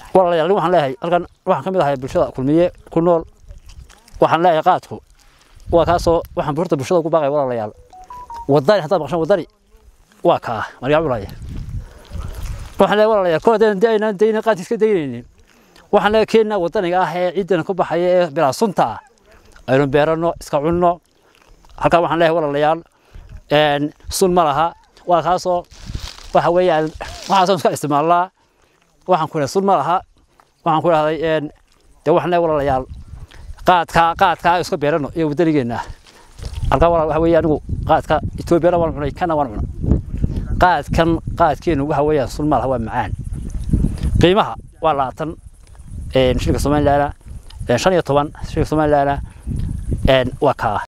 walaalayaal waxaan leeyahay halkan waxaan ka mid ahay bulshada kulmiye ku nool waxaan leeyahay qaadku waa kaasoo waxaan horta bulshada ku baaqaya walaalayaal wadani haddaad maqshaan wadani waa kaa maryaa culaya waxaan leeyahay walaalayaal kor haddaan aynaan daynin qaadki iska daynaynin waxaan leeyahay keenna wadaniga ah ee ciidan ku baxaya ee bilaa sunta ah aynu beeranno iska cunno halkaa waxaan leeyahay walaalayaal sun ma laha waa kaasoo waxa weeyaan waxaasoo iska isticmaalnaa waxaan ku leeyahay sun ma laha waxaan ku dhahday dee waxaan leeyahay walaalayaal qaadkaa qaadkaa iska beeranno iyo wadanigeenna halkaa walaal waxa weeye anigu qaadka etoobiyana waan cunay kana waan cuna qaadkan qaadkeenu waxa weeyaan sun ma laha waa macaan qiimaha waa labaatan shilinka somalilaana shan iyo toban shilinka somalilaana waa kaa